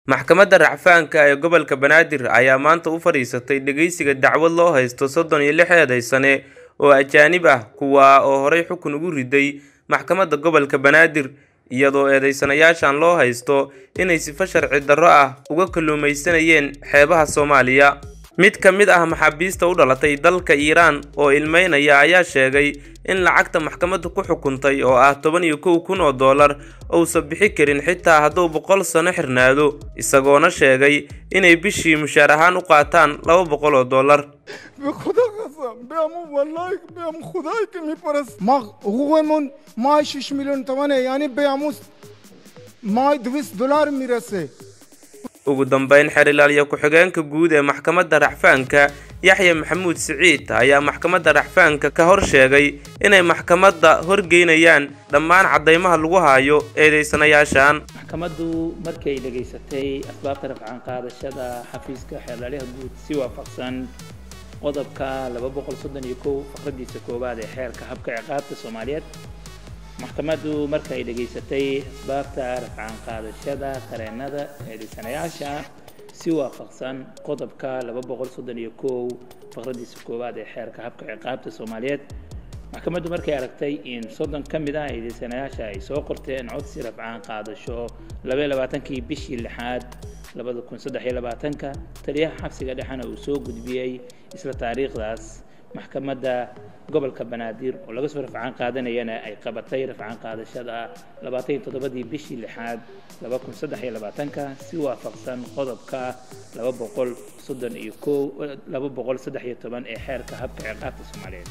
Maxkamadda Racfaanka ee Gobolka Banaadir ayaa maanta u fadhiisatay dhageysiga dacwad loo haysto soddon iyo lix eedeysane oo ajaanib ah kuwaa oo horey xukun ugu riday Maxkamadda Gobolka Banaadir iyadoo eedeysanayaashan loo haysto inay sifo sharci darro ah uga kalluumaysanayeen xeebaha Soomaaliya. Mid ka mid ah maxaabiista u dhalatay dalka Iiraan oo ilmeynaya ayaa sheegay in lacagta maxkamaddu ku xukuntay oo ah toban iyo kow kun oo dollar uusan bixi karin xitaa hadduu boqol sano xirnaado, isagoona sheegay inay bishii mushaar ahaan u qaataan laba boqol oo dollar. به خدا قسم بهم والله بهم خدایی که میپرست ما حقوقمون ماه 6 میلیون تومنه یعنی بهمون ماه 200 دلار میرسه ugu dambeyn xerilaalya ku-xigeenka guud ee maxkamadda racfaanka yaxya maxamuud siciid ayaa maxkamadda racfaanka ka hor sheegay inay maxkamadda horgeynayaan dhammaan caddeymaha lagu hayo eedeysanayaashan maxkamaddu markay dhegaysatay asbaabta rafcaan qaadashada xafiiska xeelaalyaha guud si waafaqsan qodobka laba boqol soddon iyo kow faqradiisa koowaad ee xeerka habka ciqaabta soomaaliyeed maxkamaddu markay dhegaysatay asbaabta rafcaan qaadashada qareennada eedeysanayaasha si waafaqsan qodobka laba boqol soddon iyo kow faqradiisa koowaad ee xeerka habka ciqaabta soomaaliyeed maxkamaddu markay aragtay in soddon ka mid ah eedeysanayaasha ay soo qorteen codsi rafcaan qaadasho laba iyo labaatankii bishii lixaad labada kun saddex iyo labaatanka taliyaha xabsiga dhexena uu soo gudbiyey isla taariikhdaas maxkamadda gobolka banaadir oo laga soo rafcaan qaadanayana ay qabatay rafcaan qaadashada labaatan iyo toddobadii bishii lixaad laba kun saddex iyo labaatanka si waafaqsan qodobka laba boqol soddon iyo kow laba boqol saddex iyo toban ee xeerka habka ciqaabta soomaaliyeed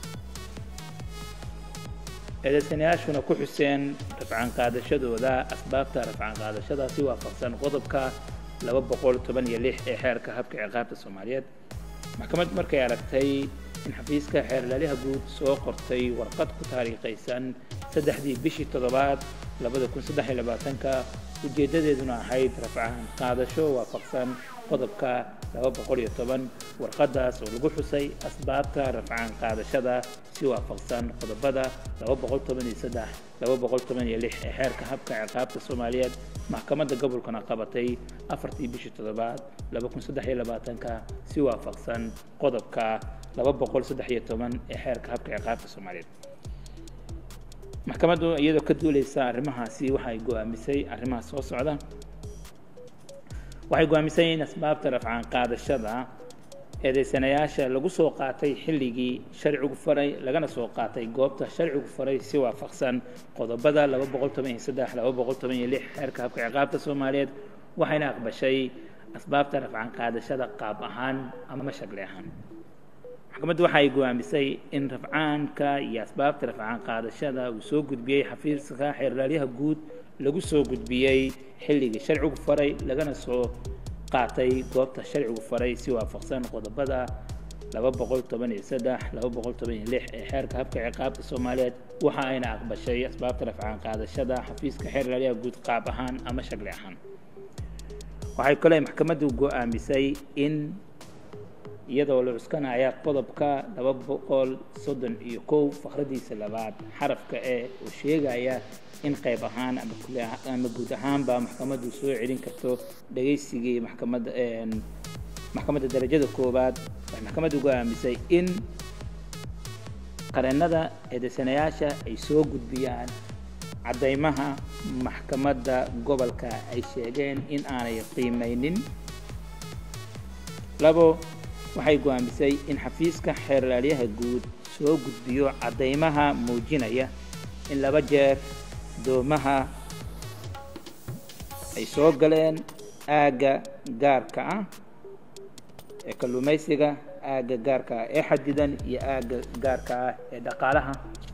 eedeysanayaashuna ku xuseen rafcaan qaadashadooda asbaabta rafcaan qaadashada si waafaqsan qodobka laba boqol toban iyo lix ee xeerka habka ciqaabta soomaaliyeed maxkamaddu markay aragtay in xafiiska xeerlaaliha guud soo qortay warqad ku taariikhaysan saddexdii bishii toddobaad labada kun saddex iyo labaatanka ujeeddadeeduna ahayd rafcaan qaadasho waafaqsan qodobka laba boqol iyo toban warqaddaas oo lagu xusay asbaabta rafcaan qaadashada si waafaqsan qodobada laba boqol toban iyo saddex laba boqol toban iyo lix ee xeerka habka ciqaabta soomaaliyeed maxkamadda gobolkana qabatay afartii bishii toddobaad laba kun saddex iyo labaatanka si waafaqsan qodobka laba boqol saddex iyo toban ee xeerka habka ciqaabta soomaaliyeed maxkamaddu iyadoo ka duuleysa arrimahaasi waxay go-aamisay arrimaha soo socda waxay go-aamisay in asbaabta rafcaan qaadashada eedeysanayaasha lagu soo qaatay xilligii sharcigu faray lagana soo qaatay goobta sharcigu faray si waafaqsan qodobada laba boqol toban iyo saddex laba boqol toban iyo lix xeerka habka ciqaabta soomaaliyeed waxayna aqbashay asbaabta rafcaan qaadashada qaab ahaan ama shakli ahaan maxkamaddu waxay go-aamisay in rafcaanka iyo asbaabta rafcaan qaadashada uu soo gudbiyey xafiiska xeerlaalyaha guud lagu soo gudbiyey xilligii sharcigu faray lagana soo qaatay goobta sharcigu faray si waafaqsan qodobada laba boqol toban iyo saddex laba boqol toban iyo lix ee xeerka habka ciqaabta soomaaliyeed waxa ayna aqbashay asbaabta rafcaan qaadashada xafiiska xeerlaalyaha guud qaab ahaan ama shakli ahaan waxay kale maxkamaddu go-aamisay in iyadoo la cuskanaya qodobka laba boqol soddon iyo kow faqradiisa labaad xarafka e oo sheegaya in qayb ahaan ama ama guud ahaanba maxkamaddu soo celin karto dhagaysigii maxkamadda maxkamadda darajada koowaad waxay maxkamaddu go-aamisay in qareennada eedeysanayaasha ay soo gudbiyaan caddeymaha maxkamadda gobolka ay sheegeen in aanay qiimeynin labo waxay go-aamisay in xafiiska xeerlaalyaha guud soo gudbiyo caddeymaha muujinaya in laba jeer doomaha ay soo galeen aagga gaarka ah ee kalluumaysiga aagga gaarka ah ee xadidan iyo aagga gaarka ah ee dhaqaalaha